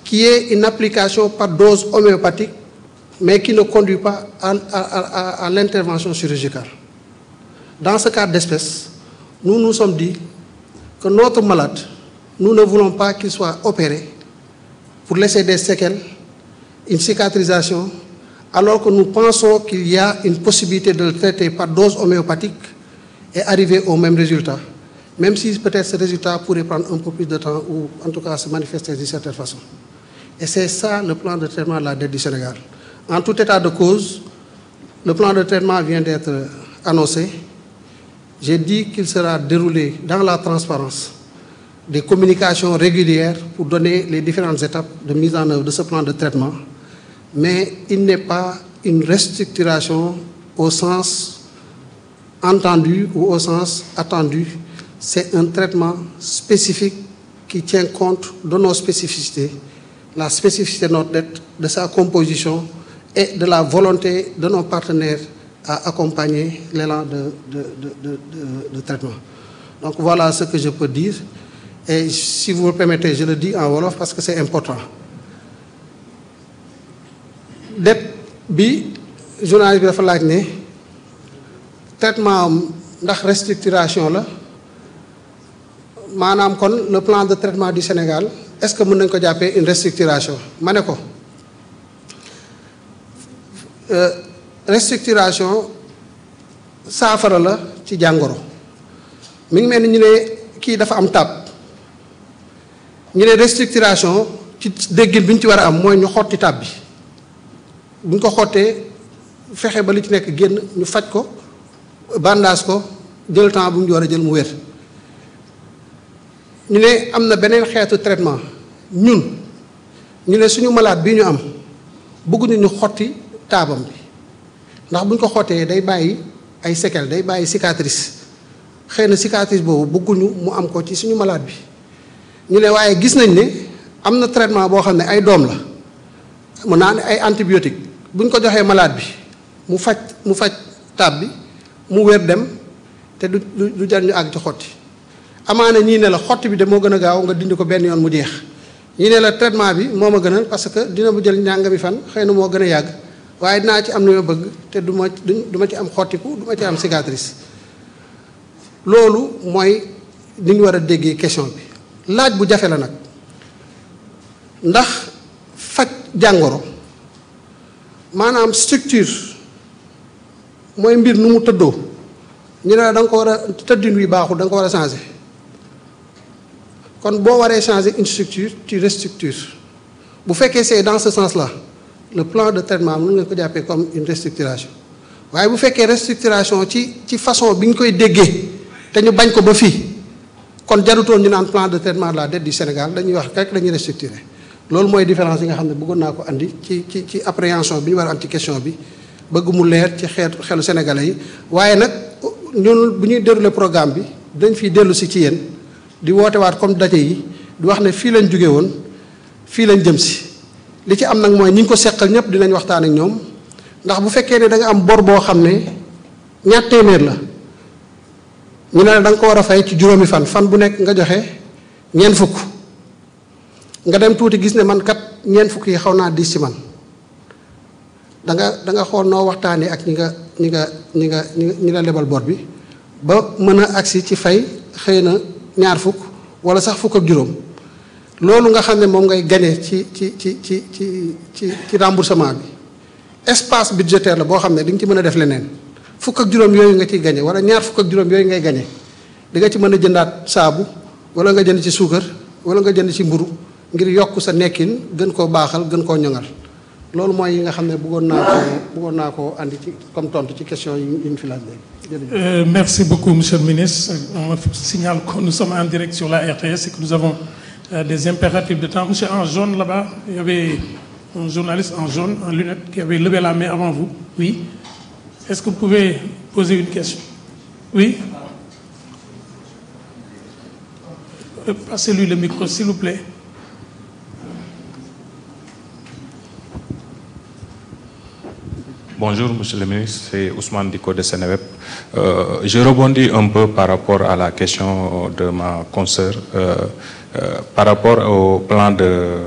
qui est une application par dose homéopathique, mais qui ne conduit pas à, à- à- à l'intervention chirurgicale. Dans ce cas d'espèce, nous nous sommes dit que notre malade, nous ne voulons pas qu'il soit opéré pour laisser des séquelles, une cicatrisation, alors que nous pensons qu'il y a une possibilité de le traiter par dose homéopathique et arriver au même résultat, même si peut-être ce résultat pourrait prendre un peu plus de temps ou en tout cas se manifester d'une certaine façon. Et c'est ça le plan de traitement de la dette du Sénégal. En tout état de cause, le plan de traitement vient d'être annoncé. J'ai dit qu'il sera déroulé dans la transparence des communications régulières pour donner les différentes étapes de mise en œuvre de ce plan de traitement, mais il n'est pas une restructuration au sens entendu ou au sens attendu. C'est un traitement spécifique qui tient compte de nos spécificités, la spécificité de notre dette, de sa composition et de la volonté de nos partenaires à accompagner l'élan de, de, de, de, de- de traitement. Donc voilà ce que je peux dire. Et si vous me permettez, je le dis en Wolof parce que c'est important. dette bi journaliste bi dafa laaj ne traitement am ndax restructuration la maanaam kon le plan de traitement du Sénégal est-ce que mën nañ ko jàppee une restructuration ma ne ko euh, restructuration saafara la ci jàngoro mi ngi mel ni ñu ne kii dafa am tab ñu ne restructuration ci déggin bi ñu ci war a am mooy ñu xotti tab bi bu ñu ko xottee fexe ba li ci nekk génn ñu faj ko bandage ko jël temps bu mu war a jël mu wér ñu ne am na beneen xeetu traitement ñun ñu ne suñu malade bi ñu am bëgguñu ñu xotti taabam bi ndax bu ñu ko xottee day bàyyi ay séquelles day bàyyi cicatrice xëy na cicatrice boobu bëgguñu mu am ko ci suñu malade bi ñu ne waaye gis nañ ne am na traitement boo xam ne ay doom la mun naa ne ay antibiotique bu ñu ko joxee malade bi mu faj mu faj taab bi mu wér dem te du du du jar ñu àgg ci xotti amaana ñii ne la xotti bi de moo gën a gaaw nga dindi ko benn yoon mu jeex ñii ne la traitement bi moo ma gënal parce que dina mu jël njàngami fan xëy na moo gën a yàgg waaye dinaa ci am lu ma bëgg te du ma du ma ci am xottiku du ma ci am cicatrice loolu mooy ni ñu war a déggee question bi laaj bu jafe la nag ndax faj jàngoro maanaam structure mooy mbir nu mu tëddoo ñu ne la da nga ko war a tëddin wi baaxul da nga ko war a changer kon boo waree changer une structure tu restructures bu fekkee c'est dans ce sens-là le plan de traitement mën nga ko jàppee comme une restructuration waaye bu fekkee restructuration ci ci façon bi ñu koy déggee te ñu bañ ko ba fii kon jarutoon ñu naan plan de traitement de la dette du Sénégal dañuy wax rek dañuy restructurer loolu mooy différence yi nga xam ne bëggoon naa ko andi ci ci ci appréhension bi ñu war a am ci question bi bëgg mu leer ci xeetu xelu sénégalais yi waaye nag ñun bu ñuy dérouler programme bi dañ fiy dellu si ci yéen di woote waat comme daje yi di wax ne fii lañ jóge woon fii lañ jëm si li ci am nag mooy ñi ñu ko seqal ñëpp dinañ waxtaan ak ñoom ndax bu fekkee ne da nga am bor boo xam ne ñaar téeméer la ñu ne la da nga ko war a fay ci juróomi fan fan bu nekk nga joxe ñeent fukk nga dem tuuti gis ne man kat ñeent fukk yi xaw naa diis ci man da nga da nga xool noo waxtaanee ak ñi nga ñi nga ñi nga ñi la lebal bor bi ba mën a agsi ci fay xëy na ñaar fukk wala sax fukk ak juróom loolu nga xam ne moom ngay gagné ci ci ci ci ci ci ci remboursement bi espace budgétaire la boo xam ne di nga ci mën a def leneen fukk ak juróom yooyu nga ciy gagné wala ñaar fukk ak juróom yooyu ngay gagné di nga ci mën a jëndaat saabu wala nga jënd ci suukar wala nga jënd ci mburu ngir yokk sa nekkin gën koo baaxal gën koo ñoŋal loolu mooy yi nga xam ne bëggoon naa ko bëggoon naa koo andi ci comme tontu ci question yi yi ñu fi laaj léegi jërëjëf. Euh, merci beaucoup, Monsieur le ministre. On me signale que nous sommes en direct sur la RTS et que nous avons euh, des impératifs de temps. Monsieur en jaune là-bas, il y avait un journaliste en jaune, en lunettes, qui avait levé la main avant vous. Oui. Est-ce que vous pouvez poser une question Oui Euh, Passez-lui le micro, s'il vous plaît. Bonjour, Monsieur le ministre, c'est Ousmane Diko de Sénéweb. Euh, je rebondis un peu par rapport à la question de ma consoeur, euh, euh, par rapport au plan de